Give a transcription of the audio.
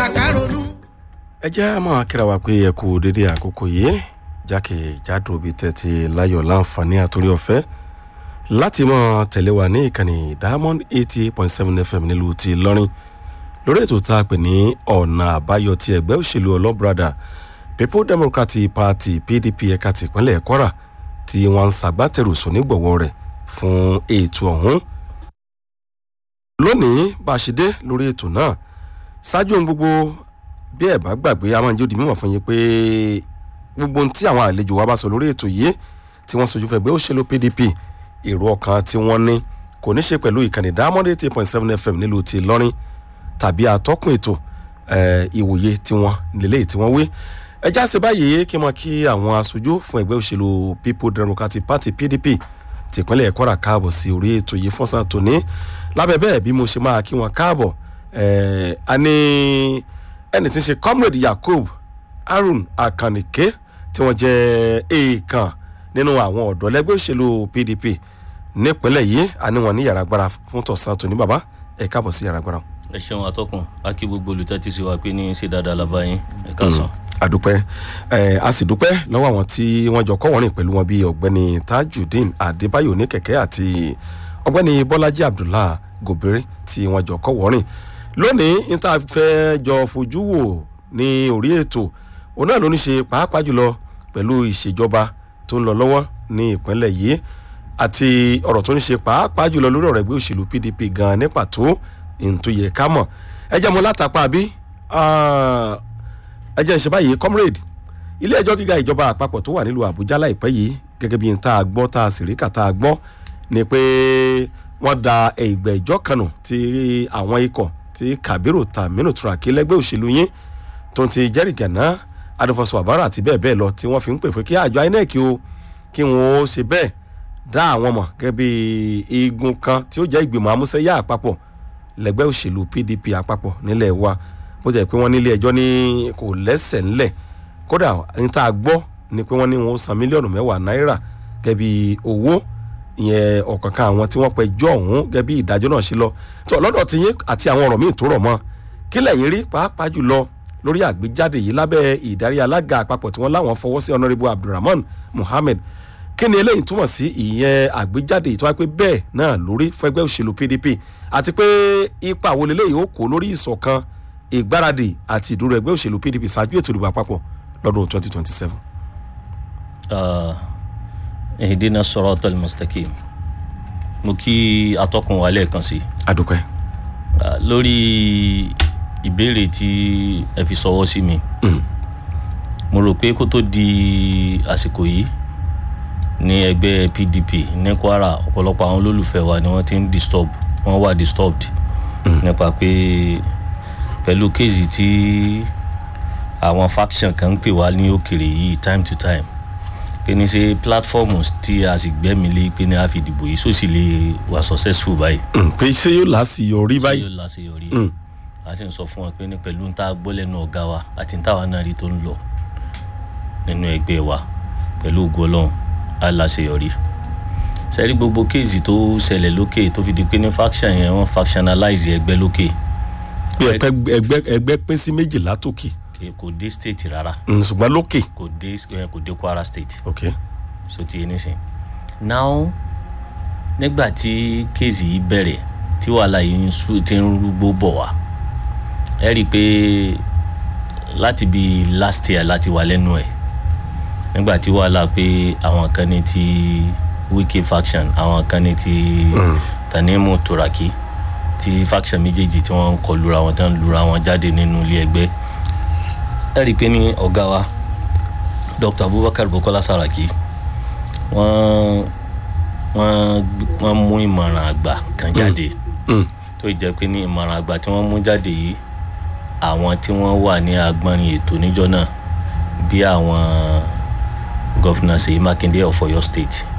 káronú. ẹ jẹ́ máa kíra wa pé ẹ kú dédé àkókò yìí jákèjádò bíi tẹ́tí láyọ̀ láǹfààní àtúrí ọ̀fẹ́ láti mọ̀ tẹ̀lé wa ní ìkànnì diamond eighty point seven fm nílùú ti lọ́rin lórí ètò tá a pè ní ọ̀nà àbáyọ ti ẹgbẹ́ òṣèlú ọlọ́brada people democratic party pdp ẹ̀ka tìpínlẹ̀ kwara tí wọ́n ń ṣàgbátẹrù sónígbọ̀wọ́ rẹ̀ fún ètò ọ̀hún lónìí bá a ṣe dé lórí ètò náà ṣáájú ohun gbogbo bí ẹ bá gbàgbé a máa ń jẹ́ òdì mímọ̀ fún yín pé gbogbo ohun tí àwọn àlejò wa bá sọ lórí ètò yìí tí wọ́n sojú fẹ́ gbé òṣèlú pdp èrò ọkàn tí wọ́n ní kò ní ṣe pẹ̀lú ìkànnì diamond eight point seven fm nílùú ti lọ́rin tàbí atọ́kùn ètò ìwòye tí wọ́n lélẹ́yìí tí wọ́n wé ẹ já sí báyìí kí n mọ kí àwọn aṣojú fún ẹgbẹ́ òṣèlú people democratic party pdp tìpínlẹ̀ kwara káàbọ̀ sí orí ètò yìí fọ́nsá tòní lábẹ́ bẹ́ẹ̀ bí mo ṣe máa kí wọn káàbọ̀ a ní ẹni tí ń ṣe comrade yakub harun akanike tí wọ́n jẹ́ èèkàn nínú àwọn ọ̀dọ́ lẹ́gbẹ́ òṣèlú pdp nípínlẹ̀ yìí a ní wọn ní yàrá agbára fún tọ̀sán tòní bàbá ẹ káàbọ̀ sí yàrá agbára. ẹ ṣeun atọ́kùn a kí gbogbo olùtẹ́tí sí wa pé ní ṣe dáadáa lábáyín ẹ káàsán. àdúpẹ́ ẹ a sì dúpẹ́ lọ́wọ́ àwọn tí wọ́n jọ kọ́ wọ́rìn pẹ̀lú wọn bíi ọ̀gbẹ́ni tajudeen adébáyò oníkẹ̀kẹ́ àti ọ̀gbẹ́ni bọ́lájí abdullah gòbèrè tí wọ́n jọ kọ́ wọ́rìn lónìí níta fẹ́ jọ fojú wò ní orí ètò òun náà ló ní ṣe pàápàá jùlọ pẹ̀lú ìṣèjọba tó ń lọ lọ́wọ́ ní ìpínlẹ̀ yìí àti ọ̀rọ̀ tó ń ṣe pàápàá jùlọ lórí ọ̀rọ̀ ẹgbẹ́ òṣèlú pdp gan ní pàtó ìtòyè ká mọ̀ ẹ jẹ́ mo látàpá bí ẹ jẹ́ ìṣe báyìí comrade ilé ẹjọ́ gíga ìjọba àpapọ̀ tó wà nílùú àbújá láìpẹ́ yìí gẹ́gẹ́ bí n tá a gbọ́ tá a sì rí kà tá a gbọ́ ni pé wọ́n da ìgbẹ́ ìjọ kanù tí àwọn ikọ̀ tí kabiru taminu turaki lẹ́gbẹ́ òṣèlú yín tó ti jẹ́rìí gànà adúfọ̀sọ àbára àti bẹ́ẹ̀ bẹ́ẹ̀ lọ tí wọ́n fi ń pè fún kí àjọ inec o kí wọ́n ó ṣe bẹ́ẹ̀ dá àwọn mọ̀ gẹ́gẹ́ bí igun kan tí ó jẹ́ ìgbìmọ̀ amúṣẹ́yà àpapọ̀ lẹ́gbẹ́ òṣèlú pdp àpapọ̀ nílẹ̀ wa bó jẹ́ pé wọ́n nílé ẹjọ́ ní kò lẹ́sẹ̀ ńlẹ̀ kódà ní tá a gbọ́ ni pé wọ́n ní wọn ó san mílíọ̀nù mẹ́wàá náírà gẹ́gẹ́ bí owó ìyẹn ọ̀kankan àwọn tí wọ́n pẹ́ jọ ọ̀hún gẹ́gẹ́ bí ìdájọ́ náà ṣe lọ tó lọ́dọ̀ tí yín àti àwọn ọ̀rọ̀ míì tó rọ̀ mọ́ kí lẹ́yìn rí pàápàá jùlọ lórí àgbéjáde yìí lábẹ́ ìdarí alága àpapọ̀ tí wọ́n láwọn fọwọ́ sí honourable abdulrahman muhammed kí ni eléyìí túmọ̀ sí ìyẹn àgbéjáde ìtọ́wá pé bẹ́ẹ̀ náà lórí fẹ́gbẹ́ òṣèlú pdp àti pé ipa wo leléyìí ó kó lórí ìṣọ̀kan ìgbáradì àti ìdúró ẹgbẹ́ òṣèlú pdp ṣáájú ètò ìdìbò àpapọ̀ lọ́dún twenty twenty seven. ìdínà sọ̀rọ̀ tẹ́lẹ̀ mustaqim mo kí atọ́kùn wa lẹ́ẹ̀kan sí. adúpẹ́. lórí ìbéèrè tí ẹ fi sọwọ́ sí mi mo rò pé kó tó di àsìkò yìí ní ẹgbẹ́ pdp ní kwara ọ̀pọ̀lọpọ̀ àwọn olólùfẹ́ wa ni wọ́n ti ń disturb wọ́n wà disturbed nípa pé pẹ̀lú kéèzì tí àwọn faction kan ń pè wá ní òkèrè yìí time to time pé ní ṣe platform tí a sì gbẹ́mi lé pé ní a fi dìbò yìí sósì lè wà successful báyìí. pé ṣé yóò láṣeyọrí báyìí. ṣé yóò láṣeyọrí a sì ń sọ fún wọn pé ní pẹ̀lú ń tá a gbọ́ lẹ́nu ọ̀gá wa àti ń táwa náà rí tó ń lọ nínú ẹgbẹ́ wa pẹ̀lú ògùn ọlọ́run á láṣeyọrí sẹ́rí gbogbo kéèsì tó ṣẹlẹ̀ lókè tó fi di pé ní faction yẹn wọ́n factionalize ẹgbẹ́ lókè. pé ẹgbẹ́ ẹgbẹ́ pín sí méjìlá tókè. kò dé state rárá. ṣùgbọ́n lókè. kò dé kò dé kwara state. ok. so ti yé nísìn. now nígbà tí kéèsì yìí bẹ̀rẹ̀ tí wàhálà yìí ti ń rúgbó bọ̀ wá ẹ rí i pé láti bí last year láti wà lẹ́nu ẹ̀ nígbà tí wàhálà pé àwọn kan ní ti wiki faction àwọn kan ní ti mm. tanimu turaki ti faction méjèèjì tí wọ́n ń kọ lura wọn tán lura wọn jáde nínú ilé ẹgbẹ́ ẹ rí i pé ní ọ̀gá wa dr abubakar bukola saraki wọ́n wọ́n wọ́n mú ìmọ̀ràn àgbà kan jáde tó jẹ́ pé ní ìmọ̀ràn àgbà tí wọ́n mú jáde yìí àwọn tí wọ́n wà ní agbọ́nrin ètò níjọ́ náà bí àwọn gọ́fìnà ṣèyí mákindé of oyo state